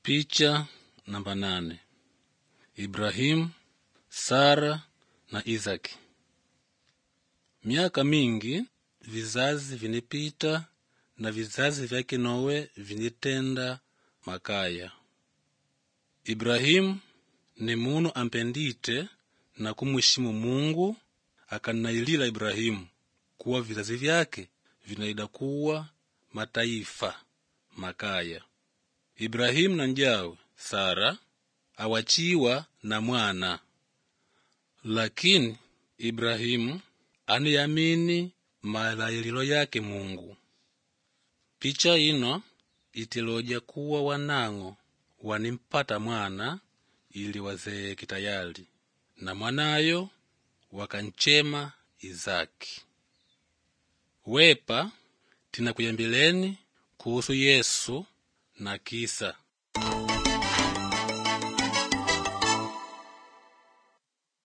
Picha namba nane. Ibrahimu, Sara na Isaki. Miaka mingi vizazi vinipita na vizazi vyake Nowe vinitenda makaya. Ibrahimu ni munu ampendite na kumwishimu Mungu, akanailila Ibrahimu kuwa vizazi vyake vinaida kuwa mataifa makaya. Ibrahimu na njawe Sara awachiwa na mwana, lakini Ibrahimu aniyamini malaililo yake Mungu. Picha ino itiloja kuwa wanang'o wanimpata mwana ili wazeeki tayali, na mwanayo wakanchema Izaki. Wepa tinakuyambileni kuhusu Yesu na kisa